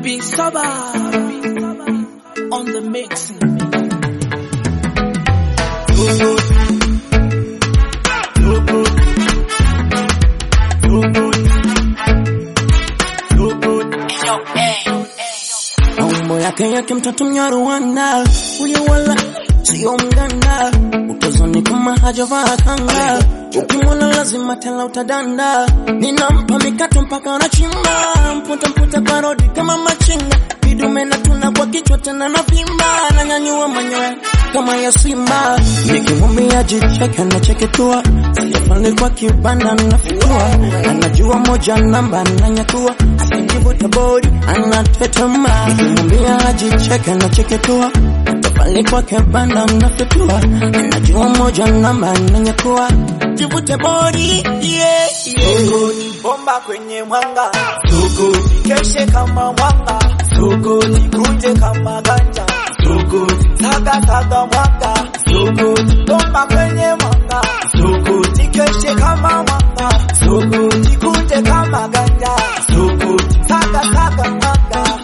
Be sober on the mix. Mambo yake yake mtoto Mnyarwanda, huyo wala sio mganda, utazani kama hajavaa kanga, ukimwona lazima tela utadanda, ninampa mikato mpaka anachimba, mputa mputa parodi kama machinga, vidume na tuna kwa kichwa tena na vimba, ananyanyua manyoya kama ya simba, nikimwambia jicheke anacheketua, sijafali kwa kibanda nafitua, anajua moja namba ananyakua, akijivuta bodi anatetema, nikimwambia ajicheke anacheketua pale kwake banda mnafitua, anajua moja namba ananyakua, jivute bodi yeah, yeah. bomba kwenye mwanga sugu keshe kama mwanga sugu nikunje kama ganja sugu saga saga mwanga sugu bomba kwenye mwanga sugu nikeshe kama mwanga sugu nikunje kama ganja sugu saga saga mwanga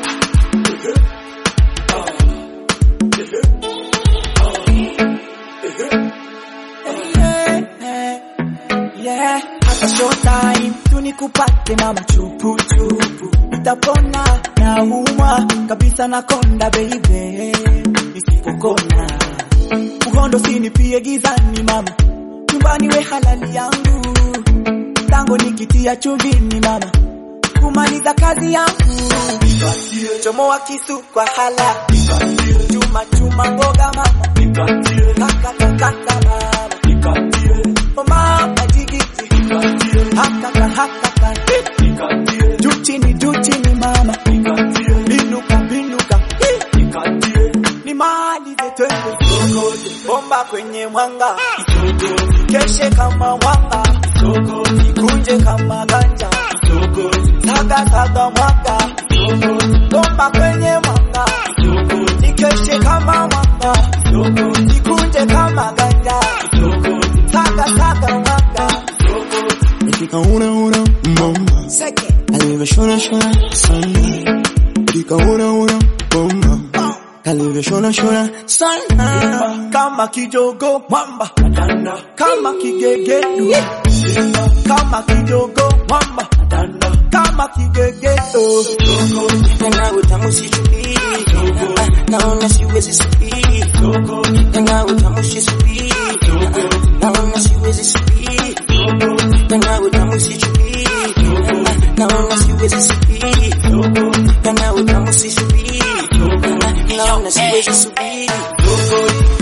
Yeah, hata showtime tunikupate mama chupu chupu, utapona na umwa kabisa na konda baby, nisipokona uhondo sinipie gizani mama, nyumbani we halali yangu, tango nikitia chuvini mama, kumaliza kazi yangu, chomoa kisu kwa hala, chuma chuma mboga mama, kaka kaka mama Oh mama jigiti hakaka hakaka juu chini juu chini mama binuka binuka ni mali zetwende bomba kwenye mwanga keshe kama mwanga nikunje kama ganja saga saga mwanga bomba kwenye mwanga nikeshe kama mwanga nikunje kama ganja saga saga mwanga Nikika una una mama, second alivyo shona shona sana, nikika una una mama, alivyo shona shona sana. kama kijogo mwamba kama kigegedu kama kijogo mwamba kama kigegedu Tena utamu sijui, naona siwezi subiri. Tena utamu sijui, naona siwezi subiri. Tena utamu sijui, naona siwezi subiri. Tena utamu sijui, naona siwezi subiri.